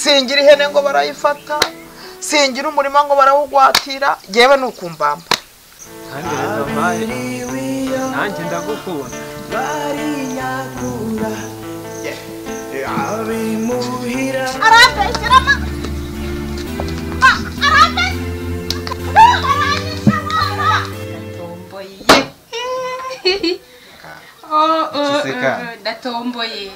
singira ihene ngo barayifata singira umurima ngo barawugwatira yewe ni ukumbamba kandi rero mayi nanjye ndagukunda arabeshyiramo ndatomboye Giseka. ndatomboye